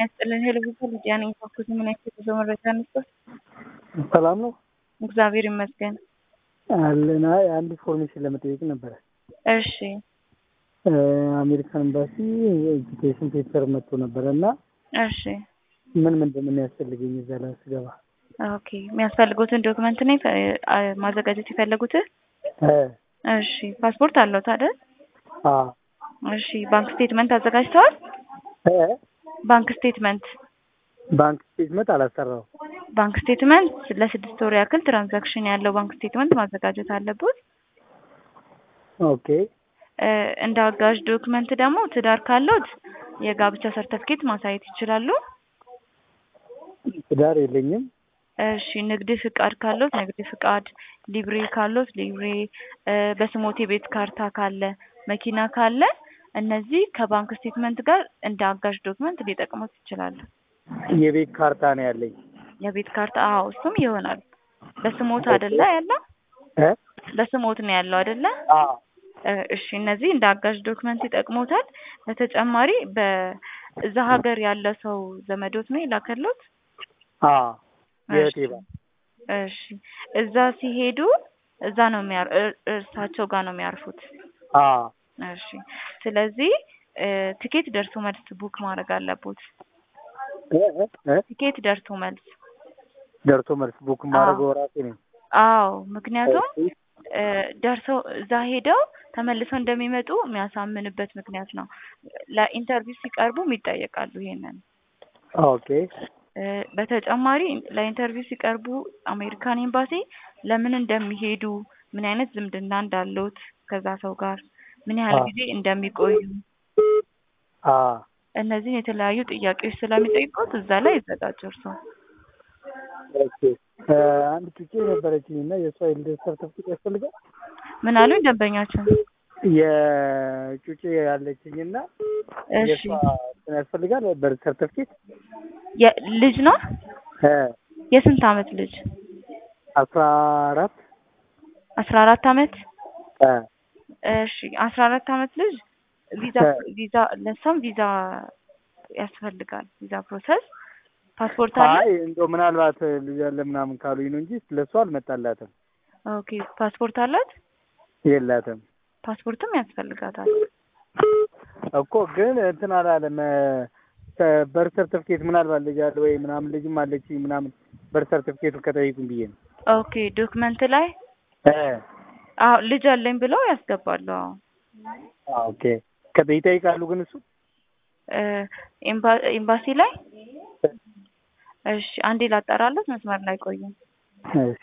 ያስጥልን። ሄሎ ብዙ ልጅያ ነኝ። ተኩት ምን አይነት የጉዞ መረጃ ነበር? ሰላም ነው እግዚአብሔር ይመስገን። አለና አንድ ኢንፎርሜሽን ለመጠየቅ ነበረ። እሺ አሜሪካን ኤምባሲ ኤጁኬሽን ፔፐር መጥቶ ነበረ እና እሺ ምን ምንድን ነው የሚያስፈልገኝ እዛ ላይ ስገባ? ኦኬ የሚያስፈልጉትን ዶክመንት ነው የፈ- አ- ማዘጋጀት የፈለጉት? እ እሺ ፓስፖርት አለዎት አይደል? አ እሺ ባንክ ስቴትመንት አዘጋጅተዋል? እ ባንክ ስቴትመንት ባንክ ስቴትመንት አላሰራው። ባንክ ስቴትመንት ለስድስት ወር ያክል ትራንዛክሽን ያለው ባንክ ስቴትመንት ማዘጋጀት አለበት። ኦኬ እ እንደ አጋዥ ዶክመንት ደግሞ ትዳር ካለዎት የጋብቻ ሰርተፍኬት ማሳየት ይችላሉ። ትዳር የለኝም። እሺ ንግድ ፍቃድ ካለዎት ንግድ ፍቃድ፣ ሊብሬ ካለዎት ሊብሬ፣ እ በስሞት የቤት ካርታ ካለ፣ መኪና ካለ እነዚህ ከባንክ ስቴትመንት ጋር እንደ አጋዥ ዶክመንት ሊጠቅሙት ይችላሉ። የቤት ካርታ ነው ያለኝ። የቤት ካርታ አዎ፣ እሱም ይሆናል። በስሞት አይደለ ያለው? እ በስሞት ነው ያለው አይደለ? አ እ እሺ እነዚህ እንደ አጋዥ ዶክመንት ይጠቅሙታል። በተጨማሪ በእዛ ሀገር ያለ ሰው ዘመዶት ነው የላከሎት? አ የእህቴ እሺ ባል እሺ እዛ ሲሄዱ እዛ ነው የሚያር እር- እርሳቸው ጋር ነው የሚያርፉት። አ እሺ ስለዚህ እ ትኬት ደርሶ መልስ ቡክ ማድረግ አለቦት። እ እ እ ትኬት ደርሶ መልስ ደርሶ መልስ ቡክ ማድረገው ራሴ ነኝ። አዎ፣ ምክንያቱም እ ደርሰው እዛ ሄደው ተመልሰው እንደሚመጡ የሚያሳምንበት ምክንያት ነው። ለኢንተርቪው ሲቀርቡም ይጠየቃሉ ይሄንን። ኦኬ እ በተጨማሪ ለኢንተርቪው ሲቀርቡ አሜሪካን ኤምባሲ ለምን እንደሚሄዱ ምን አይነት ዝምድና እንዳለዎት ከዛ ሰው ጋር ምን ያህል አዎ። ጊዜ እንደሚቆዩ አ እነዚህን የተለያዩ ጥያቄዎች ስለሚጠይቁት እዛ ላይ ይዘጋጁ እርስዎ። ኦኬ እ አንድ ጩጬ ነበረችኝ እና የእሷ የልደት ሰርተፍኬት ያስፈልጋል። ምን አሉኝ ደንበኛችን? የጩጬ ያለችኝ እና እሺ የእሷ እንትን ያስፈልጋል በርዝ ሰርተፍኬት የ- ልጅ ነው? እ የስንት አመት ልጅ? አስራ አራት አስራ አራት አመት እ እሺ አስራ አራት አመት ልጅ ቪዛ እ ቪዛ ለእሷም ቪዛ ያስፈልጋል። ቪዛ ፕሮሰስ ፓስፖርት አለ? አይ እንደው ምናልባት ልጅ አለ ምናምን ካሉኝ ነው እንጂ ለእሷ አልመጣላትም። ኦኬ ፓስፖርት አላት? የላትም ፓስፖርትም ያስፈልጋታል። እኮ ግን እንትን አላለም። በር ሰርተፍኬት ምናልባት ልጅ አለ ወይ ምናምን ልጅም አለችኝ ምናምን በር ሰርተፍኬቱ ከጠይቁኝ ብዬ ነው። ኦኬ ዶክመንት ላይ እ አዎ ልጅ አለኝ ብለው ያስገባሉ። አዎ ኦኬ ከጠ ይጠይቃሉ ግን እሱ እ ኤምባ- ኤምባሲ ላይ እሺ አንዴ ላጠራለት መስመር ላይ ቆዩ። እሺ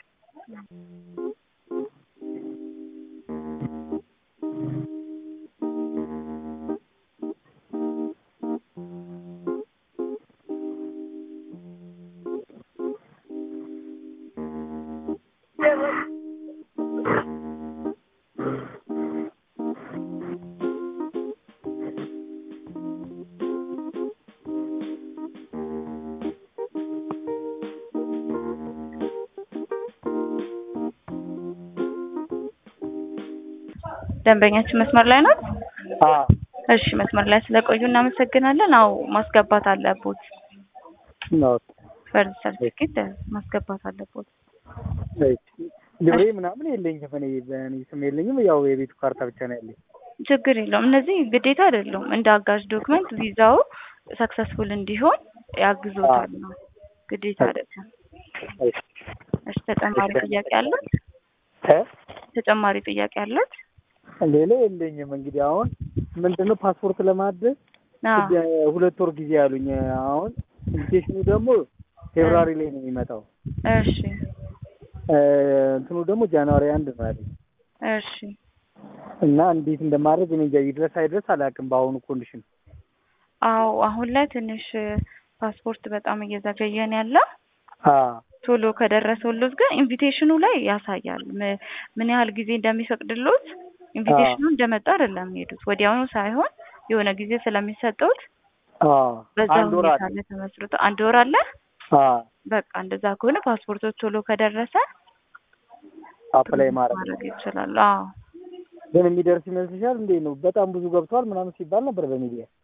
ደንበኛችን መስመር ላይ ናት? አ እሺ መስመር ላይ ስለቆዩ እናመሰግናለን። አዎ ማስገባት አለቦት። ነው በርዝ ሰርቲፊኬት ማስገባት አለቦት። እሺ ልብሬ ምናምን የለኝም እኔ በእኔ ስም የለኝም። ያው የቤቱ ካርታ ብቻ ነው ያለኝ። ችግር የለውም። እነዚህ ግዴታ አይደሉም። እንደ አጋዥ ዶክመንት ቪዛው ሰክሰስፉል እንዲሆን ያግዞታል ነው። ግዴታ አይደለም። እሺ እሺ ተጨማሪ ጥያቄ አለት? እ ተጨማሪ ጥያቄ አለት? ሌላ የለኝም። እንግዲህ አሁን ምንድነው ፓስፖርት ለማደስ አዎ ሁለት ወር ጊዜ ያሉኝ። አሁን ኢንቪቴሽኑ ደግሞ ፌብራሪ ላይ ነው የሚመጣው። እሺ እ እንትኑ ደግሞ ጃንዋሪ አንድ ነው ያለኝ እሺ እና እንዴት እንደማድረግ እኔ እንጃ ይድረስ አይድረስ አላውቅም። በአሁኑ ኮንዲሽን አዎ አሁን ላይ ትንሽ ፓስፖርት በጣም እየዘገየን ያለው አ ቶሎ ከደረሰሎት ግን ኢንቪቴሽኑ ላይ ያሳያል ም- ምን ያህል ጊዜ እንደሚፈቅድሎት። ኢንቪቴሽኑ እንደመጣ አይደለም የሚሄዱት ወዲያውኑ ሳይሆን የሆነ ጊዜ ስለሚሰጠውት አ በዛ አንድ ወር ሁኔታ አለ። ላይ ተመስርቶ አንድ ወር አለ። አ በቃ እንደዛ ከሆነ ፓስፖርቶች ቶሎ ከደረሰ አፕላይ ማድረግ ማድረግ ይችላሉ። አዎ ግን የሚደርስ ይመስልሻል? እንዴት ነው? በጣም ብዙ ገብቷል ምናምን ሲባል ነበር በሚዲያ።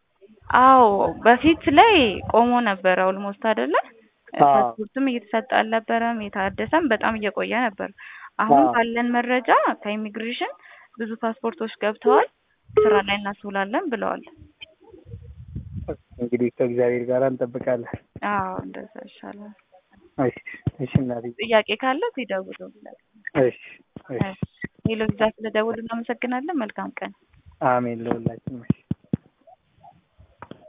አዎ በፊት ላይ ቆሞ ነበረ ኦልሞስት አይደለ አዎ። ፓስፖርትም እየተሰጠ አልነበረም የታደሰም በጣም እየቆየ ነበር አሁን አዎ። ባለን መረጃ ከኢሚግሬሽን ብዙ ፓስፖርቶች ገብተዋል ስራ ላይ እናስውላለን ብለዋል እንግዲህ ከእግዚአብሔር ጋር እንጠብቃለን። አዎ እንደዛ ይሻላል እሺ እሺ እናቴ ጥያቄ ካለ ሲደውሉ እሺ እሺ ሌሎች ዛ ስለደውሉ እናመሰግናለን መልካም ቀን አሜን ለሁላችንም። እሺ